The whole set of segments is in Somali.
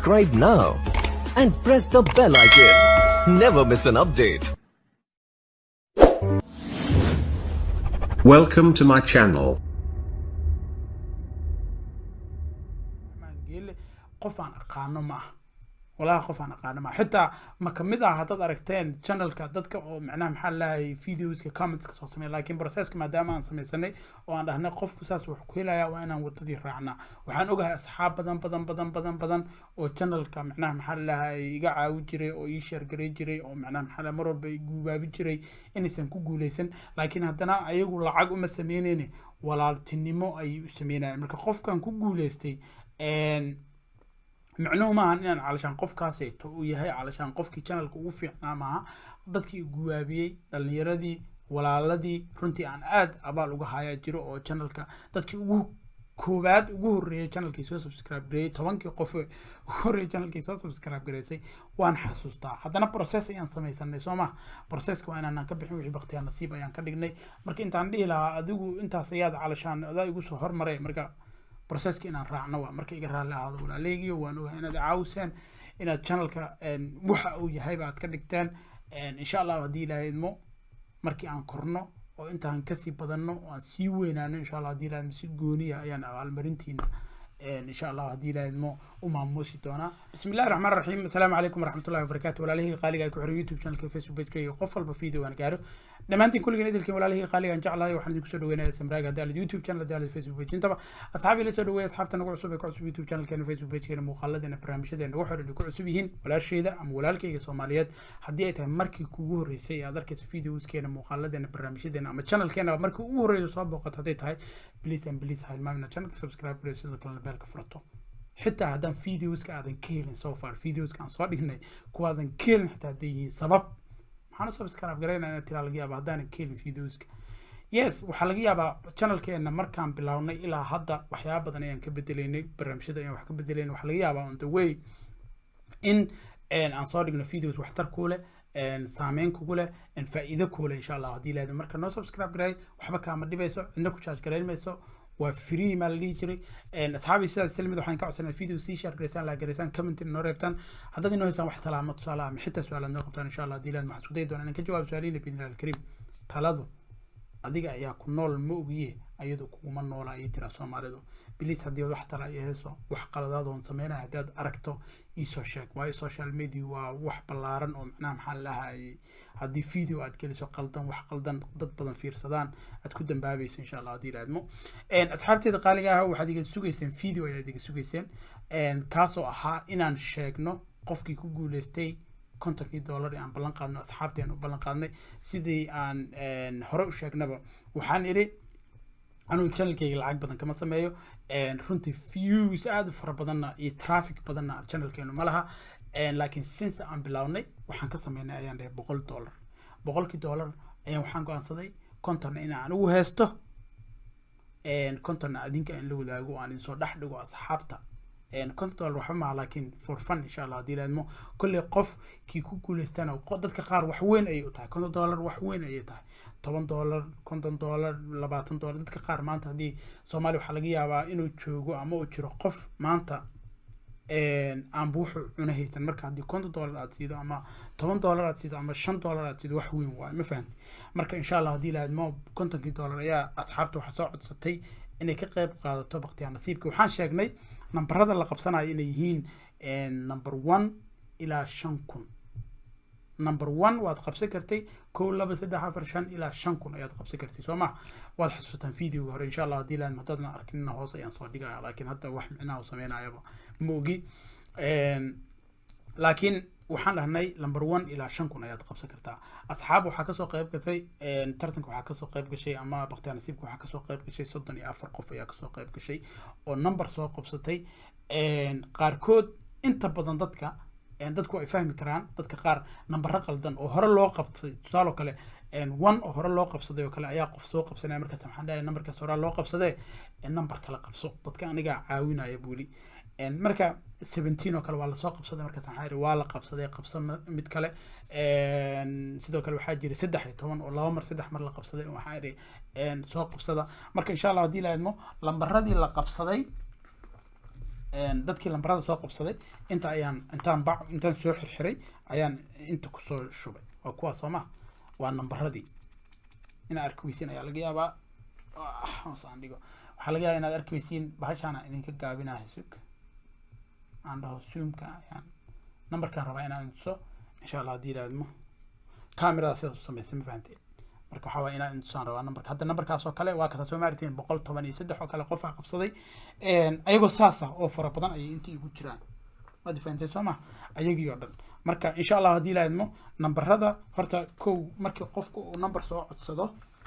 subscribe now and press the bell icon. Never miss an update. Welcome to my channel. geele qof aan aqaano ma aha walahi qof aan aqaano ma aha xitaa ma kamid ah haddaad aragteen channelka dadka oo macnaha maxaa lahay videoska commentska soo sameeya laakiin processka maadaama aan sameysanay oo aan dhahnay qofku saas wax ku helaya waa inaan wadadii raacnaa waxaan ogahay asxaab badan badan badan badan badan oo channelka macnaha maxaa lahay iga caawi jiray oo ii sheergaray jiray oo macnaha maxaa lahay mar walba i guubaabi jiray inaysan ku guuleysan laakiin haddana ayagu lacag uma sameyneyne walaaltinimo ayay u sameynayaan marka qofkan ku guuleystay micnuhu maahan inaan calashaan qofkaaseeto uu yahay calashaan qofkii channelka ugu fiicnaa maaha dadkii guwaabiyey dhalinyaradii walaaladii runtii aan aad abaal uga hayaa jiro oo channelka dadkii ugu koowaad ugu horreeyay channelkii soo subscribe gareeyay tobankii qof ugu horreeyay channelkii soo subscribe gareysay waan xasuustaa haddana process ayaan sameysanay soo ma processka waa inaanan ka bixin wixii baktiyaa nasiib ayaan ka dhignay marka intaan dhihi lahaa adigu intaas ayaad calashaan adaa igu soo hormaray marka processka inaan raacno waa marka iga raalli ahaado walaaleygiyo waan ogahay inaad caawiseen inaad channelka waxa uu yahayba aad ka dhigteen insha allah haddii ilaahay idmo markii aan korno oo intaan kasii badanno oo aan sii weynaano insha allah haddii ilaahay idmo si gooniya ayaan abaalmarintiina insha allah haddii ilaahay idmo u maamuusi doonaa bismi illahi raxmaan raxiim asalaamu calaykum waraxmatullahi wabarakaatu walaalihii qaaliga ay ku xiran youtube channelka facebook pageka iyo qof walba video aan gaaro dhammaantiin kulligeen idilkeen walaalihii qaaliga aan jeclahay waxaan idinku soo dhaweynaya samraaga hadaalid youtube channel hadaalid facebook page intaba asxaabii la soo dhaweeya asxaabta nagu cusub ee ku cusub youtube channelkeena facebook pagekeena muuqaaladeena barnaamijyadeena wax dhan ku cusub yihiin walaashayda ama walaalkayga soomaaliyeed haddii ay tahay markii kuugu horreysay aad arkayso videoskeena muuqaaladeena barnaamijyadeena ama channelkeena markii ugu horreysa soo booqato hadday tahay please and please ha ilmaamina channelka subscribe gareyo sidoo kalena beelka furato xitaa haddaan videoska aadan ka helin so far videoska aan soo dhignay kuwaadan ka helin xitaa hadday yihiin sabab maxaan u subscribe garaynaa inaad tiraa laga yaaba haddaanan ka helin videoska yes waxaa laga yaabaa channelkeena markaan bilownay ilaa hadda waxyaaba badan ayaan ka bedelaynay barnaamijyada ayaan wax ka bedelaynay waxaa laga yaabaa on the way in aan soo dhigno videos waxtar ku leh saameyn kugu leh faa'iido ku leh insha allah haddii ilaahdo marka noo subscribe garay waxba kaama dhibayso cidna ku charge garayn mayso waa free maa la dhihi jiray asxaabii sidaas isla mid waxaan ka codsanaa video sii share garaysaan la garaysaan comment noo reebtaan haddaad inoo haysaan wax talaamo tusaale ama xitaa su-aalaad noo qabtaan insha allah haddii ilaahdo waxaan isku dayi doonaa inaan ka jawaab su-aalihiina biidnillahi alkariim taladu adiga ayaa ku nool ma ogiye ayadu kuguma noola ayay tiraa soomaalidu bilis haddii wax tala ay hayso wax qaladaadoon sameynaya haddii aad aragto iisoo sheeg waayo social media waa wax ballaaran oo macnaha maxaa lahayay haddii video aad geliso qaldan wax qaldan dad badan fiirsadaan aad ku dambaabayso insha allah haddii ilaadmo asxaabteeda qaaliga ah waxaad iga sugayseen video ayaad iga sugayseen kaasoo ahaa inaan sheegno qofkii ku guuleystay kontonkii dollar aan ballan qaadno asxaabteen u ballan qaadnay sidii aan hore u sheegnaba waxaan idhi anugu channelkayga lacag badan kama sameeyo runtii views aada u fara badanna iyo traffic badanna channelkeenu ma laha laakiin since aan bilownay waxaan ka sameynay ayaan dhahay boqol dollar boqolkii dollar ayaan waxaan go-aansaday kontonna in aan ugu heesto kontonna adinka aan la wadaago oo aan idinsoo dhex dhigo asxaabta konton dollar waxba maaha laakiin for fun insha allah haddii laadmo kolley qof kii ku guuleystana dadka qaar wax weyn ayay u tahay konton dollar wax weyn ayay tahay toban dollar konton dollar labaatan dollar dadka qaar maanta haddii soomaaliya waxaa laga yaabaa inuu joogo ama uu jiro qof maanta aanba wuxuu cuna haysan marka haddii konton dollar aad siido ama toban dollar aad siido ama shan dollar aad siido wax weyn waaye ma fahamti marka insha allah haddii laadmo kontonkii dollar ayaa asxaabta waxaa soo codsatay inay ka qayb qaadato baktiyaa nasiibka waxaan sheegnay nambarada la qabsanayo inay yihiin number one ilaa shan kun number one waad qabsan kartay kow laba saddex afar shan ilaa shan kun ayaad qabsan kartay soo ma waad xasuusataan videoga hore insha allah haddii laan haddaadna arkinna hoos ayaan soo dhigaya laakiin hadda wax micnaha u sameynayaba ma ogi laakiin waxaan dhahnay number one ilaa shan kun ayaad qabsan kartaa asxaab waxaa kasoo qayb gashay tartanka waxaa kasoo qayb gashay ama baktiyaa nasiibka waxaa kasoo qayb gashay soddon iyo afar qof ayaa kasoo qayb gashay oo number soo qabsatay qaarkood inta badan dadka dadku ay fahmi karaan dadka qaar nambaro qaldan oo hore loo qabtay tusaale oo kale one oo hore loo qabsaday oo kale ayaa qof soo qabsanaya markaas maxaan dhahay nambarkaas horaa loo qabsadee number kala qabso dadka anigaa caawinaya buuli marka seventeen oo kale waa lasoo qabsaday markaas maxaa yidhi waa la qabsaday qabsa mid kale sidoo kale waxaa jira saddex iyo toban oo laba mar saddex mar la qabsaday waxaa yidhi soo qabsada marka insha allah haddii la idmo lambaradii la qabsaday dadkii lambarada soo qabsaday inta ayaan intaan ba intaan soo xirxiray ayaan inta kusoo shubay waa kuwaas soo ma waa nambaradii inaad arki weysiin ayaa laga yaabaa hoosaan dhigo waxaa laga yaabaa inaad arki weysiin bahashaana idinka gaabinahay sug aan dhaho zoomka ayaan nambarkaan rabaa inaan tuso insha allah haddii ilaadmo kamerada sidaas u samaysa ma fahanteen marka waxaa waaya inaan intusaan rabaa nambarka hadda nambarkaas oo kale waa kasa soo maartiin boqol toban iyo saddex oo kale qofaa qabsaday ayagoo saas ah oo fara badan ayay intii igu jiraan waad fahanteen soo ma ayagii oo dhan marka insha allah haddii ilaadmo nambarada horta kow markii qofku uu nambar soo codsado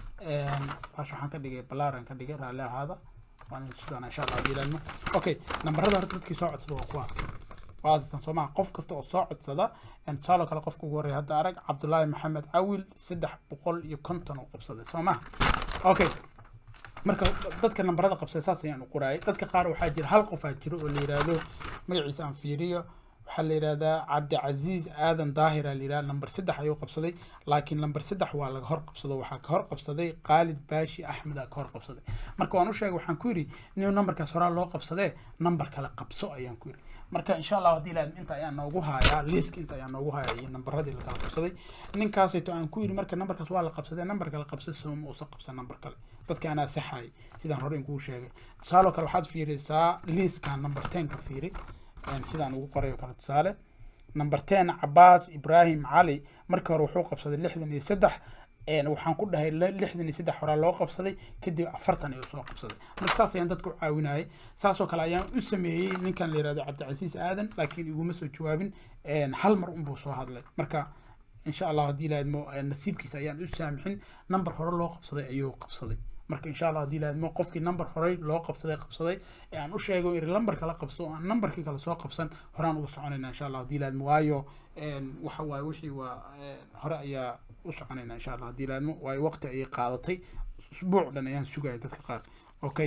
bash waxaan ka dhigay balaaran ka dhigay raalli ahaada waan idin tusi doonaa insha allah haddii ilaadmo okay nambarada horta dadkii soo codsada waa kuwaas waadatan soo maha qof kasta oo soo codsada tusaaloo kale qofka ugu horreya hadda arag cabdullaahi maxamed cawil saddex boqol iyo konton oo qabsaday soo maha okay marka dadka nambarada qabsaday saas ayaan u qoraayay dadka qaar waxaa jira hal qofaa jiro oo la yidhaahdo magaciisa aan fiiriyo waxaa la yidhahdaa cabdicasiis aadan daahira la yidhahda namber saddex ayuu qabsaday laakiin namber saddex waa laga hor qabsado waxaa ka hor qabsaday khaalid baashi axmed aa ka hor qabsaday marka waan u sheegay waxaan ku yidhi inuu nambarkaas horaa loo qabsadee nambar kale qabso ayaan ku yidhi marka insha allah haddii ilaahad inta ayaa noogu hayaa liiska inta ayaa noogu hayaa iyo nambaradii lakala qabsaday ninkaasayto aan ku yidhi marka nambarkaas waa la qabsaday nambar kale qabso sooma uusan qabsan nambar kale dadka anaa saxay sidaan hore inkuu sheegay tusaaloo kale waxaad fiirisaa liiskan number tenka fiiri sidaan ugu qoray oo kale tusaale number ten cabaas ibrahim cali markii hore wuxuu qabsaday lixdan iyo saddex waxaan ku dhahay lixdan iyo saddex horaa loo qabsaday kadib afartan ayuu soo qabsaday marka saas ayaan dadka u caawinayay saasoo kale ayaan u sameeyey ninkan la yihahdo cabdicasiis aadan laakiin iguma soo jawaabin hal mar unbuu soo hadlay marka insha allah haddii laadmo nasiibkiisa ayaan u saamixin number hore loo qabsaday ayuu qabsaday marka insha allah haddii laadmo qofkii number horey loo qabsaday qabsaday ee aan u sheego iri lambar kala qabso oo aan numberkii kale soo qabsan horaan uga soconayna insha allah haddii laadmo waayo waxa waaye wixii waa hore ayaa u soconayna insha allah haddii laadmo waayo waqti ayay qaadatay usbuuc dhan ayaan sugaya dadka qaar okay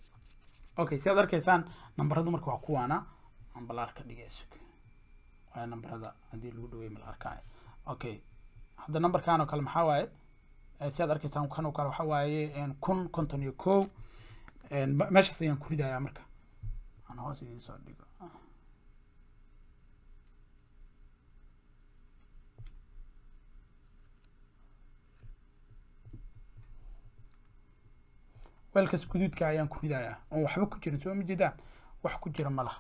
okay si aad arkaysaan nambaradu marka waa kuwaana aan balaar ka dhigay sug waayo nambarada haddii lagu dhaweey mala arkaayo okay hadda nambarkan oo kale maxaa waaye si aad arkaysaan kan oo kale waxa waaye kun konton iyo kow meeshaas ayaan ku ridayaa marka aan hoos idiin soo dhigo weelkaas guduudka ayaan ku ridayaa oon waxba ku jirin soo ma jeedaan wax ku jira ma laha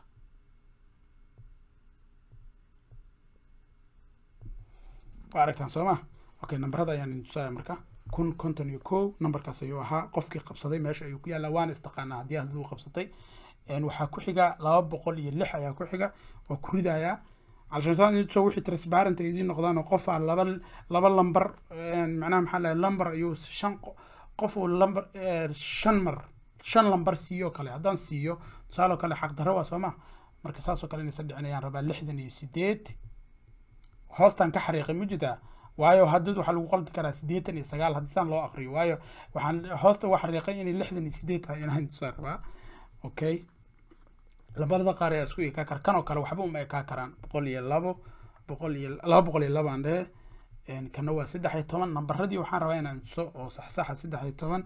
waa aragtaan soo ma okay nambarada ayaan idin tusaya marka kun konton iyo kow nambarkaas ayuu ahaa qofkii qabsaday meesha ayuu ku yaallaa waana istaqaanaa haddii aad uu qabsatay waxaa ku xiga laba boqol iyo lix ayaa ku xiga waa ku ridayaa calshansaan wixii transparent idiin noqdaan oo qof aa laba laba lambar macnaha maxaa lahay lambar ayuu shan qof uu lambar shan mar shan lambar siiyo kale haddaan siiyo tusaaloo kale xaqdarro waa soo ma marka saasoo kale inaysan dhicin ayaan rabaa lixdan iyo sideed hoostaan ka xariiqay ma jirtaa waayo haddad waxaa lagu qaldi karaa siddeetan iyo sagaal haddii saan loo aqriyo waayo waxaan hoosta uga xariiqay inay lixdan iyo sideed tahay inaan tusaa rabaa okay labada qaar ayaa isku ekaa kara kan oo kale waxba uma ekaa karaan boqol iyo labo boqol iyo laba boqol iyo labo aan dhehe kana waa saddex iyo toban nambaradii waxaan rabaa inaan tuso oo saxsaxa saddex iyo toban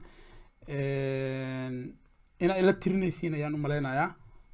inaa ila tirinaysiin ayaan u malaynayaa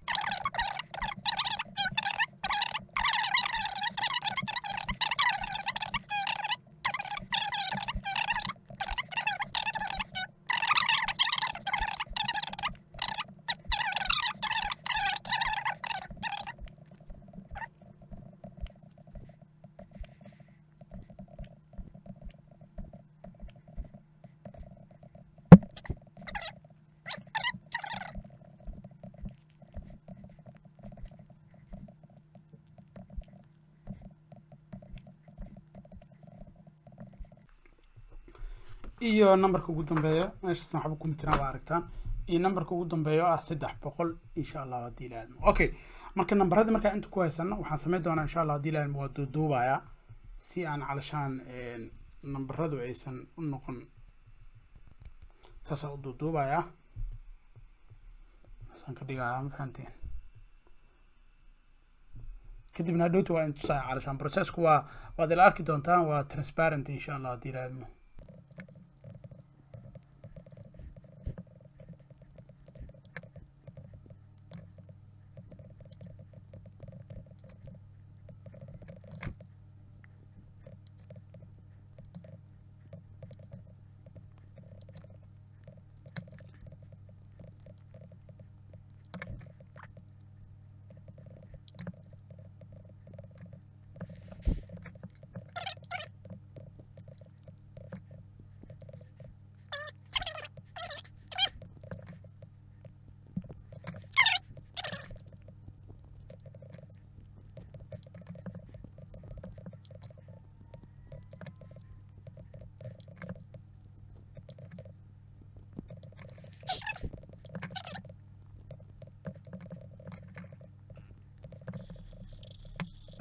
iyo nambarka ugu dambeeya meeshaas waxba kuma jiraan waa aragtaan iyo nambarka ugu dambeeya oo ah saddex boqol insha allah haddii la aadmo okay marka nambaradii markaa inta ku haysano waxaan samayn doonaa insha allah haddii la aadmo waa duuduubayaa si aan calashaan nambaradu aysan u noqon saasaan u duuduubayaa saasaan ka dhigayaa ma fahanteen kadibna hadhowta waa in tusaya calashaan processku waa waad ila arki doontaan waa transparent insha allah haddii la aadmo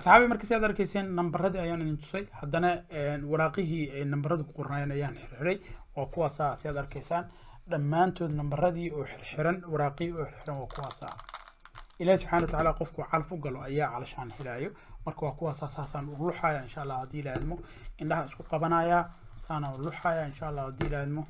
asxaabi marka si aad arkayseen nambaradii ayaan idin tusay haddana waraaqihii ay nambarada ku qornaayeen ayaan xirxiray waa kuwaasaa si aad arkaysaan dhammaantood nambaradii oo xirxiran waraaqihii oo xirxiran waa kuwaasaa ilaahi subxaana watacaala qofku calaf u galo ayaa calashaan helaayo marka waa kuwaasaa saasaan u luxaya insha allah haddii ilaahidmo indhaha isku qabanayaa saana u luxaya insha allah haddii ilaahidmo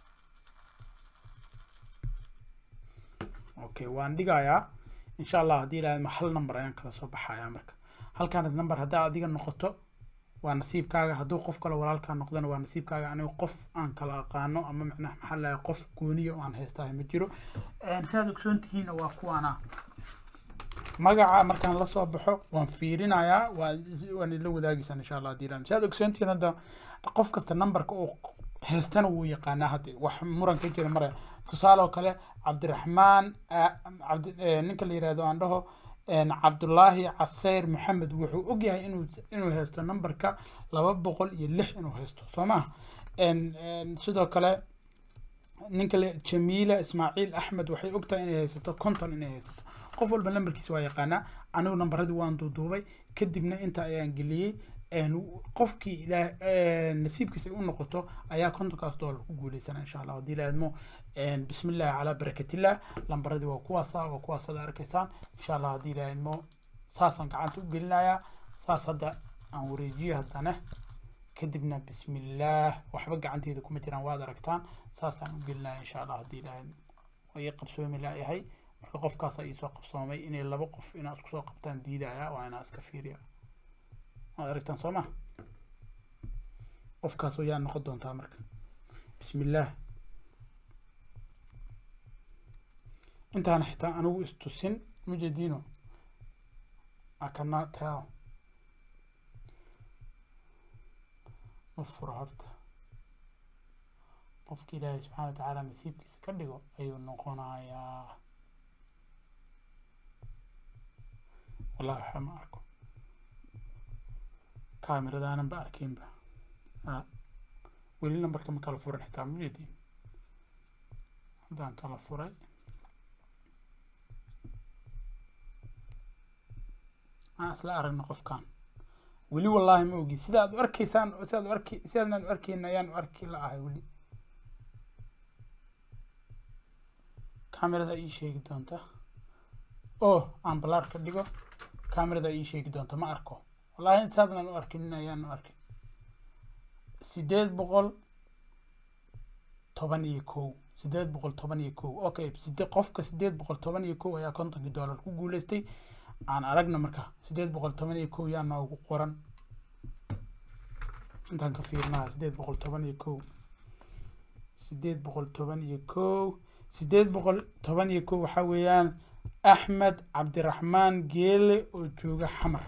okay waan dhigayaa insha allah haddii ilaahidmo hal number ayaan kala soo baxayaa marka halkaan number haddaa adiga noqoto waa nasiibkaaga hadduu qof kale walaalkaa noqdana waa nasiibkaaga aniga qof aan kala aqaano ama macnaha maxaa lahay qof gooniya oo aan haystahay ma jiro sidaad ogsoon tihiinna waa kuwaana magaca markaan lasoo baxo waan fiirinayaa waan ila wadaagaysaa insha allah haddii sidaad ogsoon tihiin hadda qof kasta numberka uu haystana wuu yaqaanaa hadda wax muran ka jira mare tusaale oo kale cabdiraxmaan cabdi ninka la yihahdo aan dhaho cabdullaahi caseyr maxamed wuxuu ogyahay inuu inuu haysto numberka laba boqol iyo lix inuu haysto soo maha sidoo kale ninka le jamiila ismaaciil axmed waxay ogtahay inay haysato conton inay haysato qof walba numberkiisa waa yaqaanaa anigu nambaradii waan duuduubay kadibna inta ayaan geliyey qofkii ilaa nasiibkiisa u noqoto ayaa kontonkaas doolar ku guuleysana insha allah haddii laadmo bismi illahi calaa barakatillah lambaradii waa kuwaasa waa kuwaas ada arkaysaan insha allah haddii laadmo saasaan gacanta u gelinayaa saas hadda aan wareejiyo haddana kadibna bismi illaah waxba gacanteeda kuma jiraan waad aragtaan saasaan u gelinaya insha allah haddii laadmo waa ii qabsoomi laayahay marka qofkaasa iisoo qabsoomay inay laba qof inaa isku soo qabtaan diidaya waa inaa iska fiiriya waad aragtaan soo ma qofkaas yaa noqon doontaa marka bismi illaah intaana xitaa anigu istusin mujadiino akana tell ma furo horta qofka ilaahay subxaana watacaala nasiibkiisa ka dhigo ayuu noqonayaa wallahi waxa ma arko kaamiradaananba arkinba weli nambarka ma kala furan xitaa muyadiin haddaan kala furay aan isla aragna qofkan weli wallaahi ma ogi sida aad u arkaysaan sidaad u arki sidaadnaan u arkayn ayaan u arki la ahay weli kaamirada ii sheegi doonta oo aan balaar ka dhigo kaamirada ii sheegi doonta ma arko wallaahi intaadnaan u arkin ayaan u arkin sideed boqol toban iyo kow sideed boqol toban iyo kow okay side qofka sideed boqol toban iyo kow ayaa kontonkii dollar ku guuleystay aan aragna marka sideed boqol toban iyo kow yaa noogu qoran intaan ka fiirnaha sideed boqol toban iyo kow sideed boqol toban iyo kow sideed boqol toban iyo kow waxaa weeyaan axmed cabdiraxmaan geele oo jooga xamar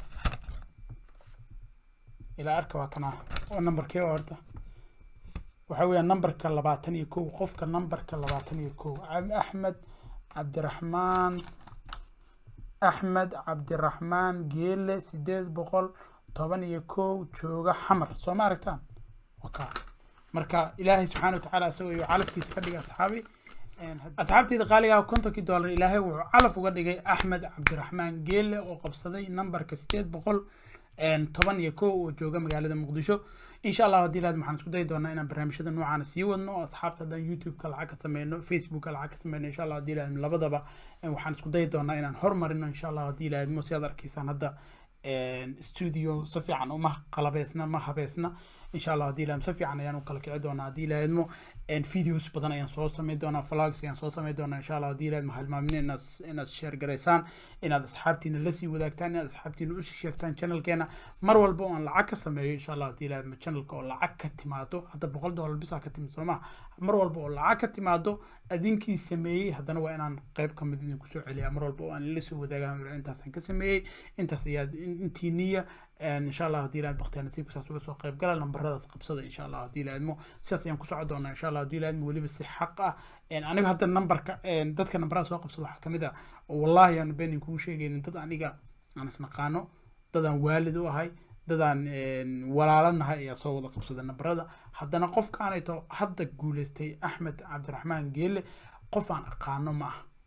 ilaa arka waa kana oo numberkee horta waxaa weeyaan numberka labaatan iyo kow qofka numberka labaatan iyo kow axmed cabdiraxmaan axmed cabdiraxmaan geele sideed boqol toban iyo kow jooga xamar soo ma aragtaan waka marka ilaahay subxaana watacaala isagoo iyo calafkiisa ka dhigay asxaabi asxaabteyda qaaligaa kontonkii dollar ilaahay wuxuu calaf uga dhigay axmed cabdiraxmaan geele oo qabsaday numberka sideed boqol toban iyo kow oo jooga magaalada muqdisho insha allah haddii laad waxaan isku dayi doonaa inaan barnaamijyada noocaana sii wadno oo asxaabta haddaan youtube-ka lacag ka sameyno facebookka lacag ka sameyno insha allah haddii laad labadaba waxaan isku dayi doonaa inaan hormarino insha allah haddii laadmo si aad arkaysaan hadda studio si fiican uma qalabeysna ma habeysna insha allah haddii laadmo si fiican ayaan u kala kici doonaa haddii laadmo videos badan ayaan soo sameyn doonaa vlogs ayaan soo sameyn doonaa insha allah haddii laadmo halmaamin inaad inaad share garaysaan inaad asxaabtiina lasii wadaagtaan inaad asxaabtiina u sheegtaan channelkeena mar walba oo aan lacag ka sameeyo insha allah haddii laadmo channelka oo lacag ka timaado hadda boqol dollar bisaa ka timid soo maha mar walba oo lacag ka timaado adinkii sameeyey haddana waa inaan qayb ka mid idinku soo celiyaa mar walba oo aan la soo wadaagaa intaasaan ka sameeyey intaas ayaa intii niya insha allah haddii laad baktiya nasiibka saas uga soo qayb gala lambaradaas qabsada insha allah haddii laadmo sidaas ayaan ku soco doonaa insha allah haddii laadmo weliba si xaq ah aniga hadda nambarka dadka nambarada soo qabsada waxaa kamid ah wallahi aan beenin kugu sheegaynin dad aniga aan isnaqaano dadaan waalid u ahay dadaan walaalanahay ayaa soo wada qabsada nambarada haddana qofkaanayto hadda guuleystay axmed cabdiraxmaan geele qof aan aqaano ma ah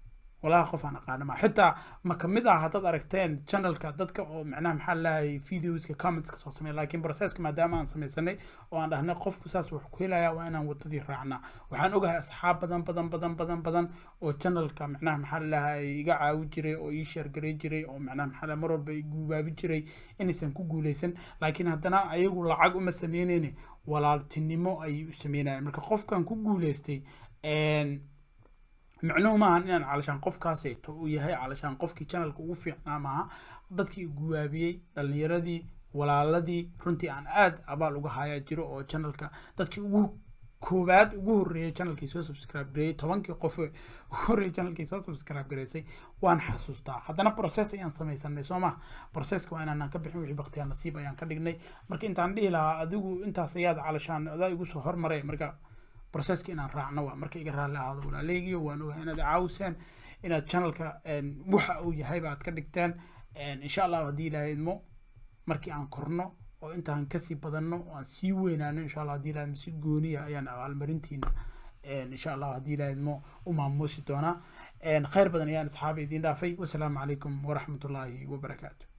walahi qof aan aqaana ma xitaa ma kamid ah haddaad aragteen channelka dadka oo macnaha maxaa lahay videoska commentska soo sameeya laakiin processka maadaama aan sameysanay oo aan dhahnay qofku saas wax ku helaya waa inaan wadadii raacnaa waxaan ogahay asxaab badan badan badan badan badan oo channelka macnaha maxaa lahay iga caawi jiray oo ii sheergaray jiray oo macnaha maxaa lahay mar walba guubaabi jiray inaysan ku guuleysan laakiin haddana ayagu lacag uma sameyneyne walaaltinimo ayay u sameynayaan marka qofkan ku guuleystay micnuhu maahan inaan calashaan qofkaaseeto uu yahay calashaan qofkii channelka ugu fiicnaa maaha dadkii guwaabiyey dhalinyaradii walaaladii runtii aan aad abaal uga hayaa jiro oo channelka dadkii ugu koowaad ugu horreeyay channelkii soo subscribe gareeyay tobankii qof ugu horreeyay channelkii soo subscribe gareysay waan xasuustaa haddana process ayaan samaysanay soo ma processka waa inaanan ka bixin wixii baktiyaa nasiib ayaan ka dhignay marka intaan dhihi lahaa adigu intaas ayaad calashaan adaa igu soo hormaray marka processka inaan raacno waa marka iga raalli ahaado walaaleygiyo waan ogahay inaad caawiseen inaad channelka waxa uu yahayba aad ka dhigteen insha allah haddii ilaahay idmo markii aan korno oo intaan kasii badanno oo aan sii weynaano insha allah haddii ilaahay si gooniya ayaan abaalmarintiina insha allah haddii ilaahay idmo u maamuusi doonaa khayr badan ayaan asxaabi idiin dhaafay wasalaamu calaykum waraxmatullaahi wabarakaatu